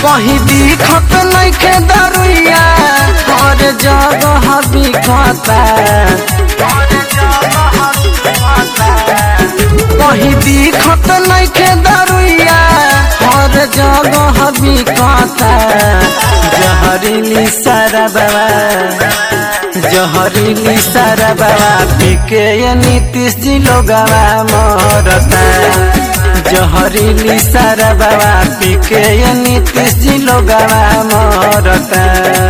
कहीं दिखत नइखे दरुइया हर जगह बिकता कहीं दिखत नइखे दरुइया हर जगह बिकता जहरीली सारा बाबा जहरीली सारा बाबा पीके ये नीतीश जी लोगवा मरता जहरीली सारा बाबा पीके ये नीतीश जी लोगवा मरता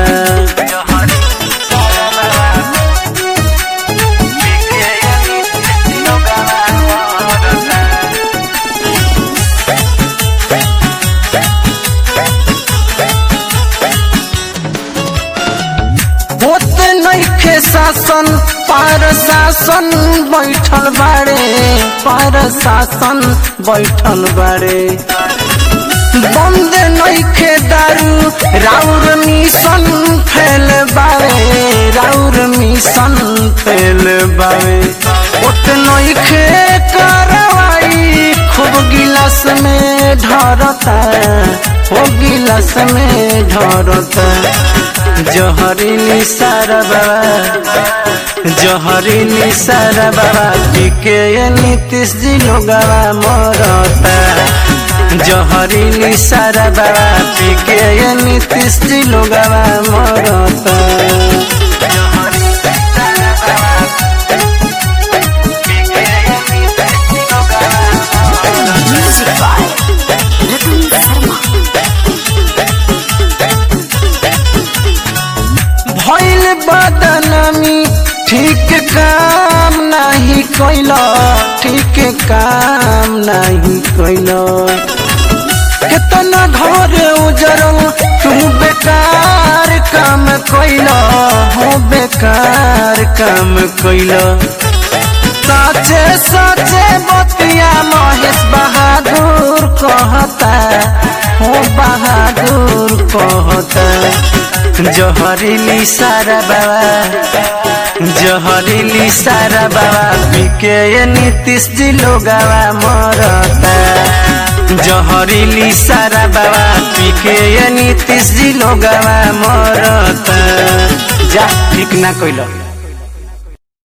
होत नइखे शासन पार शासन बैठल बाड़े पार शासन बैठल बाड़े बंद नइखे दारू राउर मिशन फैल बावे राउर मिशन फैल बावे ओत नइखे करवाई खूब गिलास में ढरता ओ गिलास में ढरता जहरीली सारा बाबा जहरीली सारा बाबा पीके ये नीतीश जी लोगवा मरता जहरीली सारा बाबा पीके ये नीतीश जी लोगवा मरता Music by Ratan Sharma. भइल बदनामी ठीक काम नहीं कैल ठीक काम नहीं कैल कितना घर उजरल तू बेकार काम कैल हो बेकार काम कैल साचे साचे बतिया महेश बहादुर कहता हो बहादुर कहता जहरीली सारा बाबा जहरीली सारा बाबा पीके ये नीतीश जी लोगवा मरता जहरीली सारा बाबा पीके ये नीतीश जी लोगवा मरता जा ठीक ना कइल